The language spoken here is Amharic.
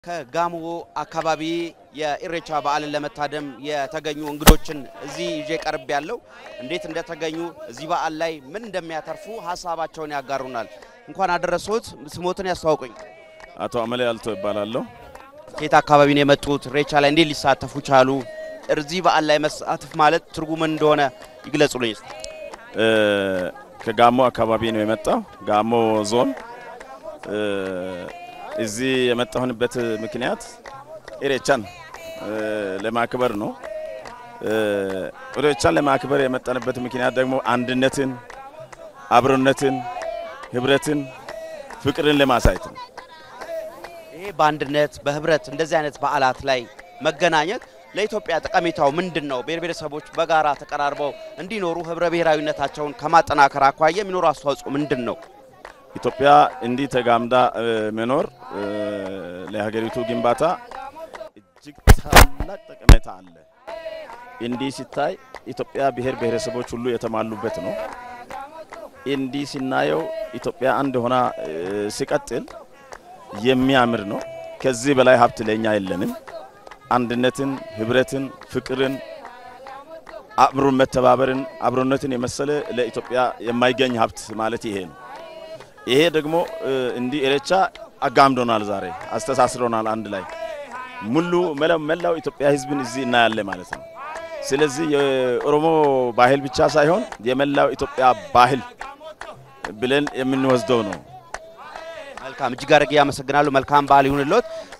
ከጋሞ አካባቢ የኢሬቻ በዓልን ለመታደም የተገኙ እንግዶችን እዚህ ይዤ ቀርብ ያለው እንዴት እንደተገኙ እዚህ በዓል ላይ ምን እንደሚያተርፉ ሀሳባቸውን ያጋሩናል። እንኳን አደረሶት። ስሞትን ያስተዋውቁኝ። አቶ አመሌ አልቶ ይባላለሁ። ከየት አካባቢ ነው የመጡት? ኢሬቻ ላይ እንዴት ሊሳተፉ ቻሉ? እዚህ በዓል ላይ መሳተፍ ማለት ትርጉም እንደሆነ ይግለጹልኝ። እ ከጋሞ አካባቢ ነው የመጣው። ጋሞ ዞን እ እዚህ የመጣሁንበት ምክንያት ኢሬቻን እ ለማክበር ነው። እ ኢሬቻን ለማክበር የመጣንበት ምክንያት ደግሞ አንድነትን፣ አብሮነትን፣ ህብረትን፣ ፍቅርን ለማሳየት ነው። ይሄ በአንድነት በህብረት እንደዚህ አይነት በዓላት ላይ መገናኘት ለኢትዮጵያ ጠቀሜታው ምንድን ነው? ብሔር ብሔረሰቦች በጋራ ተቀራርበው እንዲኖሩ ህብረ ብሔራዊነታቸውን ከማጠናከር አኳያ የሚኖሩ አስተዋጽኦ ምንድን ነው? ኢትዮጵያ እንዲህ ተጋምዳ እ መኖር እ ለሀገሪቱ ግንባታ እጅግ ታላቅ ጠቀሜታ አለ። እንዲህ ሲታይ ኢትዮጵያ ብሔር ብሔረሰቦች ሁሉ የተሟሉበት ነው። እንዲህ ሲናየው ኢትዮጵያ አንድ ሆና እ ሲቀጥል የሚያምር ነው። ከዚህ በላይ ሀብት ለኛ የለንም። አንድነትን፣ ህብረትን፣ ፍቅርን፣ አብሮ መተባበርን፣ አብሮነትን የመሰለ ለኢትዮጵያ የማይገኝ ሀብት ማለት ይሄ ነው። ይሄ ደግሞ እ እንዲህ ኢሬቻ አጋምዶናል፣ ዛሬ አስተሳስሮናል። አንድ ላይ ሙሉ መላው ኢትዮጵያ ህዝብን እዚህ እናያለን ማለት ነው። ስለዚህ የኦሮሞ ባህል ብቻ ሳይሆን የመላው ኢትዮጵያ ባህል ብለን የምንወስደው ነው። መልካም እጅግ አድርጌ አመሰግናለሁ። መልካም በዓል ይሁንልዎት።